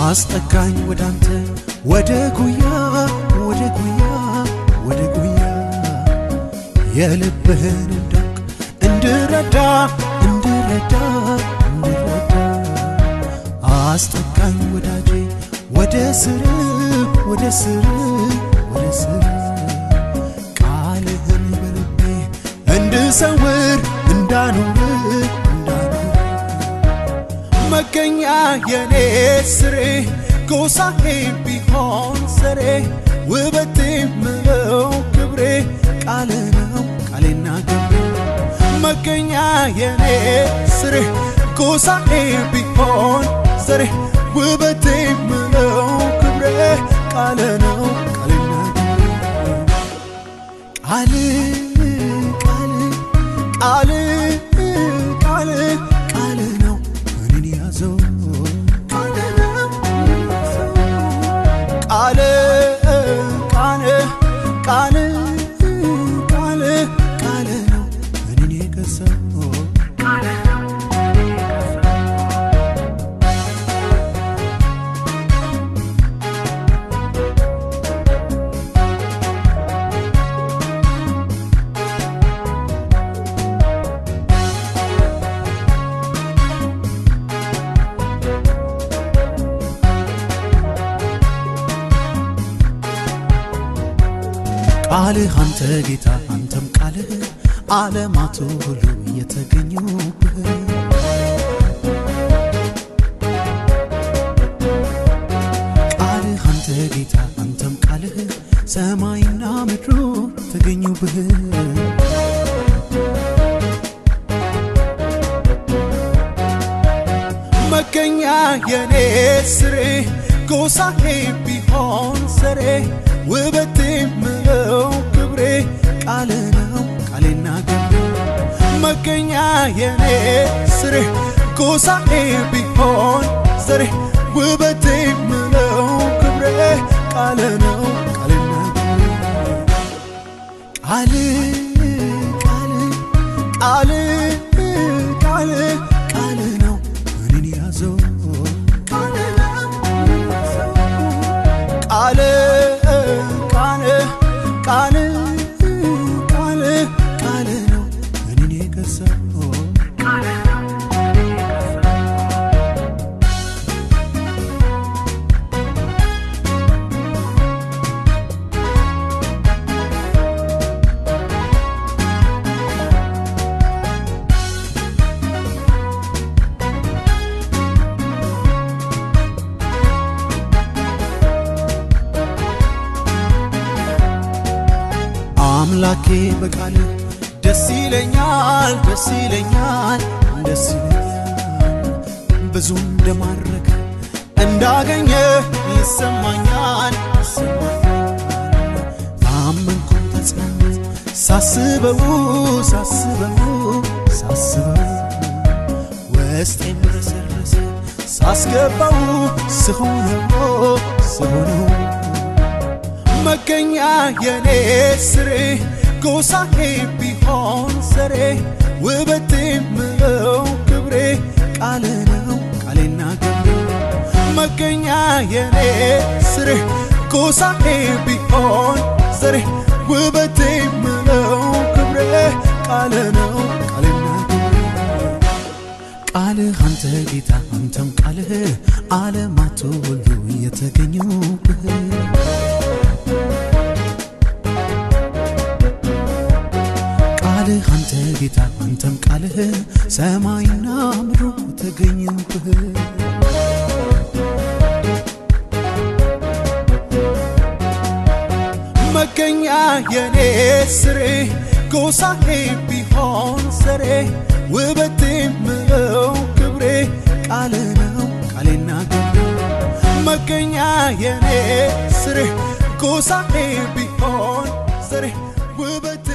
አስጠጋኝ ወዳንተ ወደ ጉያ ወደ ጉያ ወደ ጉያ የልብህን እንዳውቅ እንድረዳ እንድረዳ እንድረዳ አስጠጋኝ ወዳጄ ወደ ስር ወደ ስር ወደ ስር ቃልህን በልቤ እንድሰውር እንዳኖር እንዳኖር መገኛ የኔ ስሬ ጎሳዬ ቢሆን ሰሬ ውበቴ ምለው ክብሬ ቃል ነው ቃሌና ግብሬ መገኛ የኔ ስሬ ጎሳዬ ቢሆን ሰሬ ውበቴ ምለው ክብሬ ቃል ነው ቃሌና ግብሬ ቃል ቃል ቃል ቃል ቃል ነው እኔን ያዘው ቃል ነው ቃል ቃል ቃል ቃል ቃል ነው እኔን የገዛው ቃልህ አንተ ጌታ አንተም ቃልህ ዓለማቱ ሁሉ የተገኙብህ ቃልህ አንተ ጌታ አንተም ቃልህ ሰማይና ምድሩ ተገኙብህ መገኛ የኔ ስሬ ጎሳዬ ቢሆን ሰሬ ውበቴ ምለው ክብሬ ቃል ነው ቃሌና ግብሬ መገኛ የኔ ስሬ ጎሳዬ ቢሆን ሰሬ ውበቴ ምለው ክብሬ ቃል ነው ቃሌና ግብሬ ቃል ቃል ቃል ቃል ቃል ነው እኔን ያዘው ቃል ቃል ቃል ቃል ቃል ቃል ነው እኔን የገዛው አምላኬ በቃል ደስ ይለኛል ደስ ይለኛል ደስ ይለኛል ብዙ እንደማረከ እንዳገኘ ይሰማኛል ይሰማኛል አመንኩም ተጽናነት ሳስበው ሳስበው ሳስበው ውስጤም ረሰረሰ ሳስገባው ስሆነው ስሆነው መገኛ የኔ ስሬ ጎሳዬ ቢሆን ሰሬ ውበቴ ምለው ክብሬ ቃል ነው ቃሌና ግብሬ መገኛ የኔ ስሬ ጎሳዬ ቢሆን ሰሬ ውበቴ ምለው ክብሬ ቃል ነው ቃሌና ግብሬ ቃልህ አንተ ጌታ አንተም ቃልህ ዓለማቱ ሁሉ የተገኙብህ ቃልህ አንተ ጌታ አንተም ቃልህ ሰማይና ምድሩ ተገኙብህ መገኛ የኔ ስሬ ጎሳዬ ቢሆን ሰሬ ውበቴ ምለው ክብሬ ቃል ነው ቃሌና ግብሬ መገኛ የኔ ስሬ ጎሳዬ ቢሆን ሰሬ ውበቴ